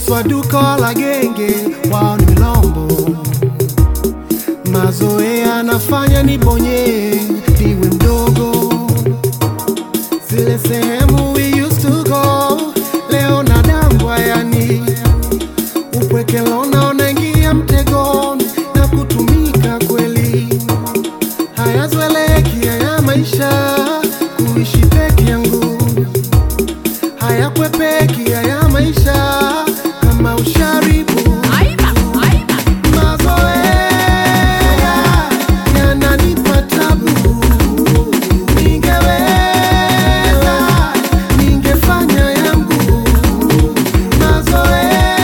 swaduka wala genge, wao ni milombo. Mazoea nafanya nibonye, niwe mdogo. Zile sehemu we used to go, leo nadangwa yani upweke lona unaingia mtegoni na kutumika kweli, hayazoeleki haya maisha, kuishi peke yangu hayakwepeki haya maisha, kama usharibu mazoea yananipa tabu, ningeweza ningefanya yangu mazoea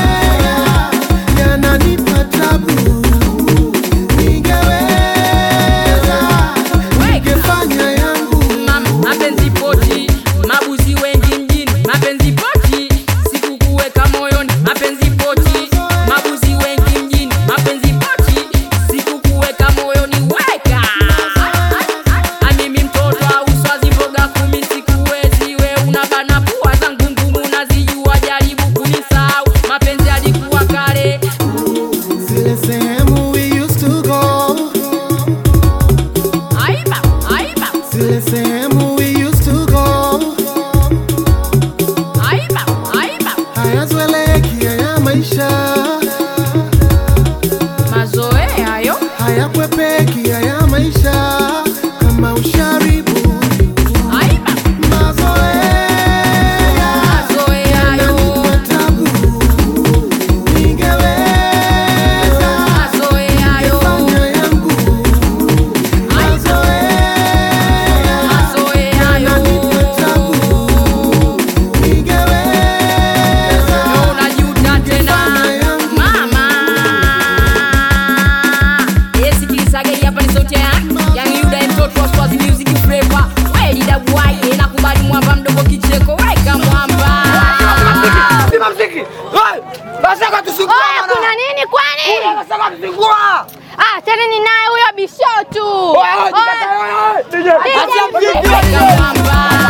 yananipa tabu, ningeweza ningefanya yangu Ma- mapenzi poti, mabuzi wengi mjini, mapenzi poti, sikukuweka moyoni, mapenzi poti, mabuzi wengi mjini, mapenzi poti, sikukuweka moyoni, weka amimi mtoto auswazi mboga kumi, sikuwezi we unabana pua zangu ngumu, nazijua jaribu kunisahau, mapenzi alikuwa kale zile sehemu we used to go, aiba aiba zile sehemu we used to go, aiba aiba hayazoeleki haya maisha, mazoea yo hayakwepeki haya maisha, kama usharibu aiba mazoea mazoea yo yananipa tabu, ningeweza mazoea yo fanya yangu mazoea mazoea yo yananipa tabu, ningeweza unajuta tena mama yesikilizaga hapa ni sauti ya Young Yuda mtoto wa Swazi Music Flavor kweli dabwai nakubali mwamba mdogo kicheko weka mwamba Sima mziki. Hey! Nasema tusingua. Oya, kuna nini kwani? Nasema tusingua. Ah, tena ni naye huyo bishotu. Oya, jikata wewe. DJ. DJ. Acha mziki. weka mwamba